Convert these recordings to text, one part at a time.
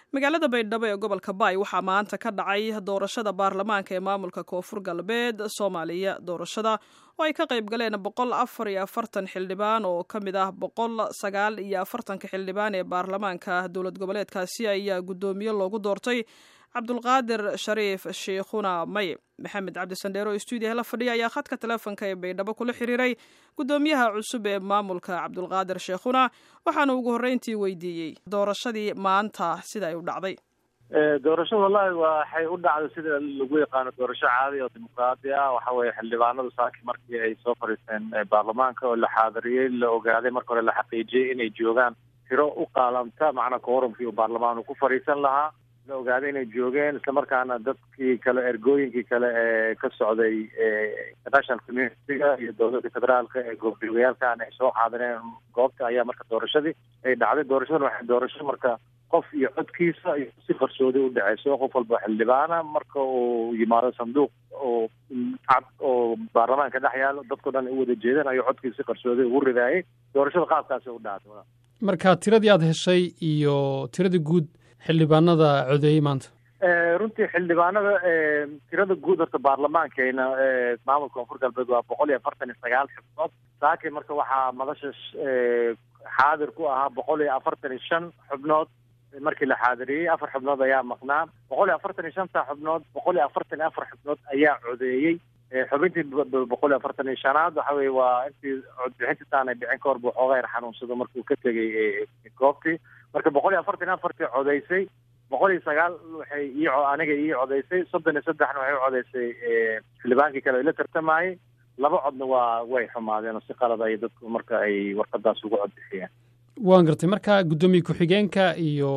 magaalada baydhabo ee gobolka baay waxaa maanta ka dhacay doorashada baarlamaanka ee maamulka koonfur galbeed soomaaliya doorashada oo ay ka qayb galeen boqol afar iyo afartan xildhibaan oo ka mid ah boqol sagaal iyo afartanka xildhibaan ee baarlamaanka dowlad goboleedkaasi ayaa guddoomiye loogu doortay cabdulqaadir shariif shiikhuna may maxamed cabdisandheero oo stuudiyaha la fadhiya ayaa khadka teleefonka ee baydhabo kula xiriiray guddoomiyaha cusub ee maamulka cabdulqaadir sheekhuna waxaana ugu horreyntii weydiiyey doorashadii maanta sida ay u dhacday doorashada wallahi waxay u dhacday sida lagu yaqaano doorasho caadi oo dimuqraadi ah waxa weeye xildhibaanadu saaki markii ay soo fadhiisteen baarlamaanka oo la xaadiriyey la ogaaday marka hore la xaqiijiyey inay joogaan tiro u qaalamta macnaa quorumkii uu baarlamaan ku fadhiisan lahaa la ogaaday inay joogeen islamarkaana dadkii kale ergooyinkii kale ee ka socday international communitiga iyo dowladda federaalka ee goobjoogayaalkan ay soo xaadireen goobta ayaa marka doorashadii ay dhacday doorashadan waxay doorasho marka qof iyo codkiisa iyo si qarsoodi u dhaceyso qof walba xildhibaana marka uu yimaado sanduuq oo cad oo baarlamaanka dhex yaalo dadkao dhan u wada jeedaan ayuu codkiisa si qarsoodi ugu ridaayay doorashada qaabkaasi u dhacday marka tiradii aada heshay iyo tiradii guud xildhibaanada codeeyey maanta runtii xildhibaanada tirada guud horta baarlamaankeena maamulka koonfur galbeed waa boqol iyo afartan iyo sagaal xubnood saaki marka waxaa madasha xaadir ku ahaa boqol iyo afartan iyo shan xubnood markii la xaadiriyey afar xubnood ayaa maqnaa boqol iyo afartan iyo shanta xubnood boqol iyo afartan iyo afar xubnood ayaa codeeyey xubintii boqol iyo afartan iyo shanaad waxa weye waa intii codbixintiisaanay dhicin ka hor buu xoogaa yar xanuunsado markuu ka tegay goobtii marka boqol iyo afartan iyo afartii codeysay boqol iyo sagaal waxay ii aniga ii codeysay soddon iyo saddexna waxay u codeysay xildhibaankii kale la tartamayey laba codna waa way xumaadeen oo si qalad ay dadku marka ay warqadaas ugu codbixiyeen waan gartay marka guddoomiye ku-xigeenka iyo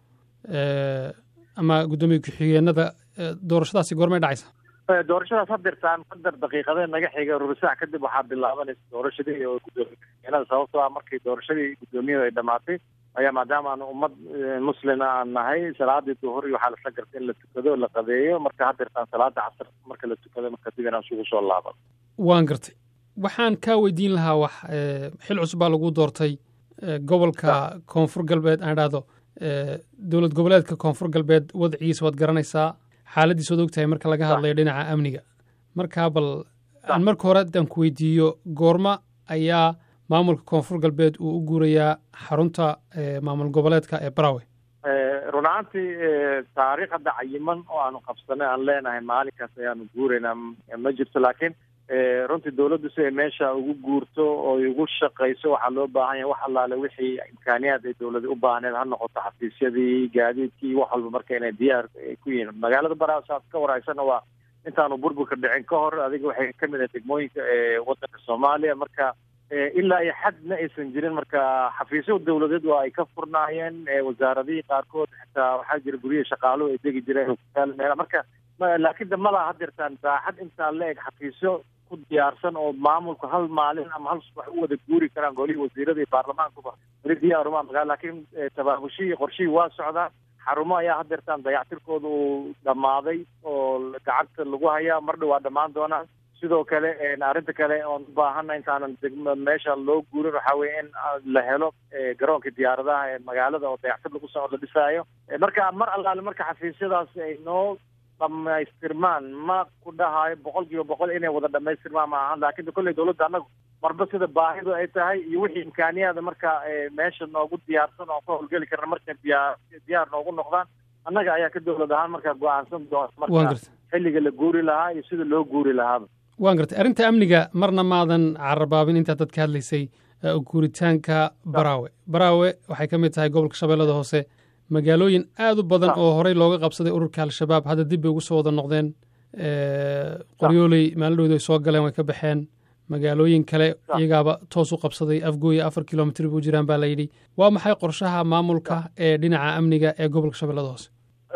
ama guddoomiye ku-xigeenada doorashadaasi goormay dhacaysa doorashadaas hadirtaan qadar daqiiqadee naga xiga rubisac kadib waxaa bilaabanaysa doorashadii oo guddoomiye ku-xigeenada sababtoo ah markii doorashadii guddoomiyadu ay dhamaatay ayaa maadaama aan ummad muslima aan nahay salaadii duhur iyo waxaa lasla gartay in la tukado la qadeeyo marka hadirtaan salaada casr marka la tukado marka dib inaan isugu soo laaban waan gartay waxaan kaa weydiin lahaa wax xil cusub baa lagu doortay gobolka koonfur galbeed aan idhaahdo dowlad goboleedka koonfur galbeed wadcigiisa waad garanaysaa xaaladiis waad ogtahay marka laga hadlayo dhinaca amniga markaa bal aan marka hore haddaan ku weydiiyo goorma ayaa maamulka koonfur galbeed uu u guurayaa xarunta maamul goboleedka ee barawe run ahaantii taariikh hadda cayiman oo aanu qabsanay aan leenahay maalinkaas ayaanu guuraynaa ma jirto laakiin runtii dawladdu si ay meesha ugu guurto oo ugu shaqayso waxaa loo baahan yahay wax allaale wixii imkaaniyaad ay dawladi u baahneed ha noqoto xafiisyadii gaadiidkii wax walba marka inay diyaar ku yihiin magaalada barawe saad ka waraysana waa intaanu burburka dhicin ka hor adiga waxay ka mid ahay degmooyinka ee waddanka soomaaliya marka ilaa iyo xadna aysan jirin marka xafiisyo dawladeed waa ay ka furnaayeen wasaaradihii qaarkood xitaa waxaa jira guryihi shaqaaluhu ay degi jireen meel marka laakiin de malaa hadirtaan saaxad intaa la eg xafiisyo ku diyaarsan oo maamulku hal maalin ama hal subax u wada guuri karaan golihii wasiirada iyo baarlamaankuba weli diyaaruma magaa laakiin tabaabushihii qorshihii waa socdaa xarumo ayaa hadeertaan dayactirkooda uu dhammaaday oo gacanta lagu hayaa mar dhow waa dhammaan doonaan sidoo kale arrinta kale oon u baahana intaanan degmo meesha loo guurin waxaa weye in la helo garoonka diyaaradaha ee magaalada oo dayactir lagu soo la dhisaayo marka mar allaale marka xafiisyadaas ay noo dhamaystirmaan ma ku dhahayo boqol kiiba boqol inay wada dhamaystirmaan ma ahan laakiin kolley dawladda annagu marba sida baahidu ay tahay iyo wixii imkaaniyaada marka meesha noogu diyaarsan oo ka howlgeli karna markay diyaar diyaar noogu noqdaan annaga ayaa ka dawlad ahaan markaa go-aansan doona marka xilliga la guuri lahaa iyo sida loo guuri lahaaba waan gartay arrinta amniga marna maadan carabaabin intaad dadka hadlaysay guuritaanka baraawe baraawe waxay ka mid tahay gobolka shabeellada hoose magaalooyin aad u badan oo horey looga qabsaday ururka al-shabaab hadda dib bay ugu soo wada noqdeen qoryooley maalidhoodu ay soo galeen way ka baxeen magaalooyin kale iyagaaba toos u qabsaday afgooya afar kilomitr buu jiraan baa layidhi waa maxay qorshaha maamulka ee dhinaca amniga ee gobolka shabeellada hoose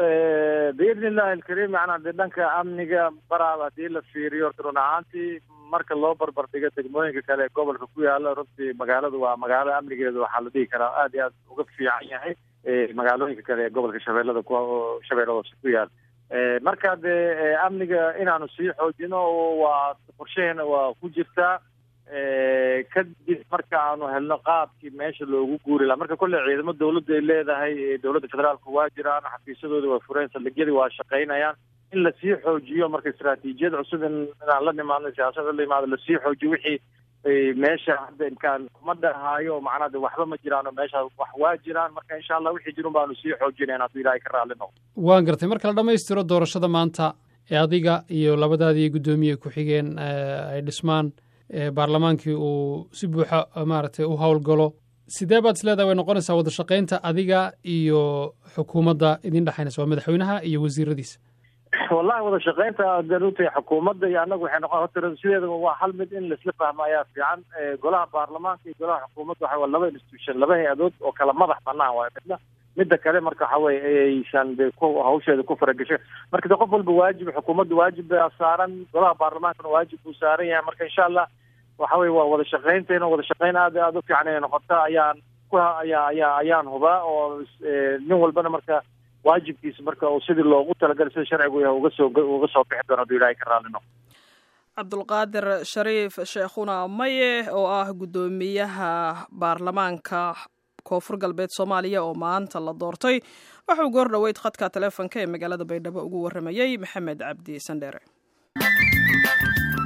biidni illahi alkariim macnaa dee dhanka amniga baraaba haddii la fiiriyo horta run ahaantii marka loo barbar dhigo degmooyinka kale ee gobolka ku yaala runtii magaaladu waa magaalo amnigeedu waxaa la dhihi karaa aad iyo aad uga fiican yahay magaalooyinka kale ee gobolka shabeellada ku shabeellada hoose ku yaala marka dee amniga inaanu sii xoojino waa qorshaheena waa ku jirtaa kadib marka aanu helno qaabkii meesha loogu guuri laha marka kolley ciidamo dawladda ay leedahay dowladda federaalka waa jiraan xafiisyadooda waa fureen saldhigyadii waa shaqaynayaan in lasii xoojiyo marka istraatiijiyad cusub in inaan la nimaadno siyaasada la imaado lasii xoojiyo wixii meesha hadda imkaan kuma dhahaayo macnaa de waxba ma jiraano meesha wax waa jiraan marka insha allah wixii jirun baanu sii xoojinayn hadduu ilaahay ka raalli noqdo waan gartay marka la dhammaystiro doorashada maanta ee adiga iyo labadaadii guddoomiye ku-xigeen ay dhismaan baarlamaankii uu si buuxa maaragtay u howlgalo sidee baad is leedahay way noqonaysaa wada shaqaynta adiga iyo xukuumadda idin dhexaynaysa waa madaxweynaha iyo wasiiradiisa wallahi wada shaqaynta daruutay xukuumadda iyo annagu waxay noqon horta sideedaba waa hal mid in laisla fahmo ayaa fiican golaha baarlamaanka iyo golaha xukuumadda waxa waa laba institution laba hay-adood oo kala madax banaan waayo midna midda kale marka waxa weye aysan de ku hawsheeda ku faragasho marka de qof walba waajib xukuumadda waajib baa saaran golaha baarlamaankana waajib buu saaran yahay marka insha allah waxa weye waa wada shaqaynteena wada shaqayn aad aada u fiican inay noqota ayaan ku ayaa ayaa ayaan hubaa oo nin walbana marka waajibkiisa marka uu sidii loogu talagalay sida sharcigu yahay uga soo uga soo bixi doono hadduu ilaahay ka raalli noqdo cabdulqaadir shariif sheekhuna maye oo ah guddoomiyaha baarlamaanka koonfur galbeed soomaaliya oo maanta la doortay waxauu goor dhoweyd khadka taleefonka ee magaalada baydhabo ugu warramayey maxamed cabdi sandheere